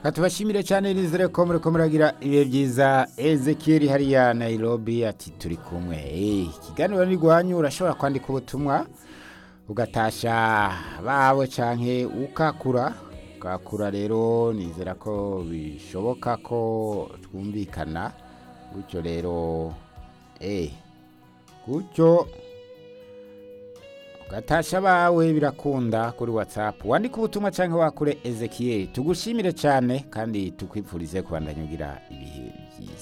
katubashimire cyane nizere ko muri ko muragira ibihe byiza Ezekiel hariya Nairobi ati turi kumwe Eh, ikiganiro ni rwanyu urashobora kwandika ubutumwa ugatasha bawe canke ukakura ukakura rero nizera ko bishoboka ko twumvikana gutyo rero eh gutyo ugatasha bawe birakunda kuri whatsapp wandika ubutumwa cyangwa wakure ezekiel tugushimire cyane kandi tukwipfurize kubandanya ugira ibihe